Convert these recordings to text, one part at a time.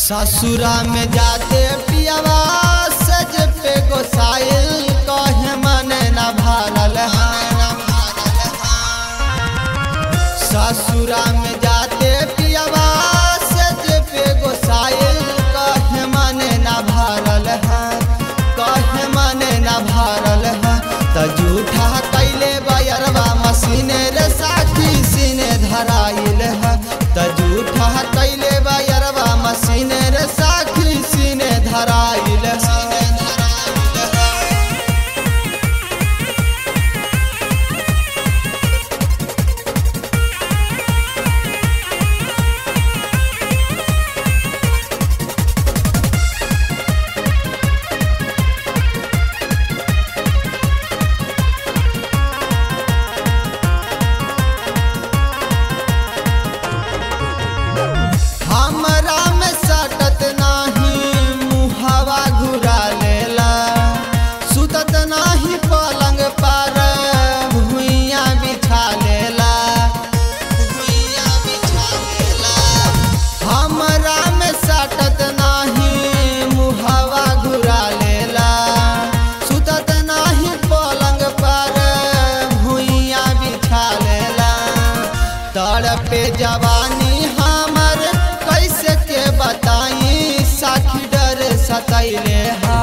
ससुरा में जाते पियावा सज पे गोसाइल कहे मन न भारल ससुरा में जाते पियावा सज पे गोसाइल कहे मन न भारल कहे मन न भारल त जूठा कैले बयरवा मसीने रे साथी सीने धराइल त जूठा कैले बयरवा मसीने रे साथी सीने धराइल हमरा में सटत नाही मुहवा घुरा लेला सुतत नाही पलंग पर भुइया बिछा लेला भुइया बिछा लेला हमरा में सटत नाही मुहवा घुरा लेला सुतत नाही पलंग पर भुइया बिछा लेला तड़पे जवानी हमर कैसे के बताई साखी डर सतैले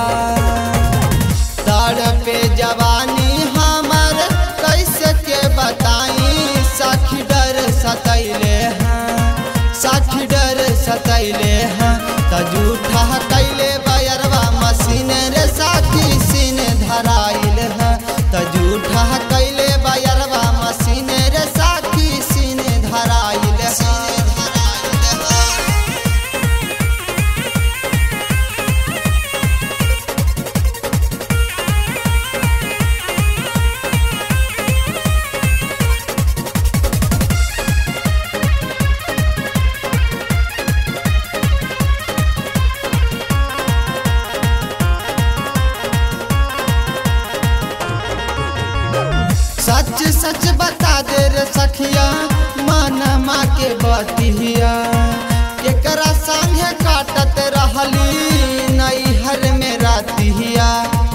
तड़पे जवानी हमर कैसे के बताई साखी डर सतैले साखी डर सतैले त जूठा कैले बयरवा मसीन रे साखी सीन धराइल त जूठा कैले बयरवा मसीन रे साखी सीन धराइल सच सच बता दे रे सखिया मन माँ के बतिया केकरा संगे काटत रहली नैहर में रातिया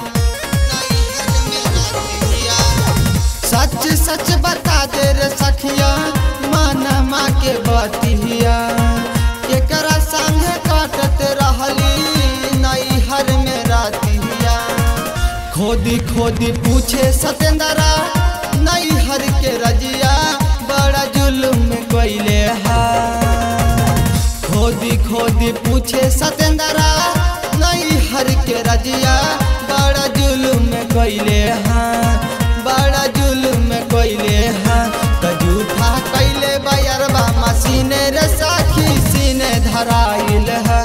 सच सच बता दे रे सखिया मन माँ के बतिया केकरा संगे काटत रहली नैहर में रातिया खोदी खोदी पूछे सतेंद्रा नैहर के रजिया बड़ा जुल्म कैले हा खोदी खोदी पूछे सतेंद्रा नैहर के रजिया बड़ा जुल्म कैले हा बड़ा जुल्म कैले हा त जूठा कैले बयरवा मसीने रे साखी सीने धराइल हा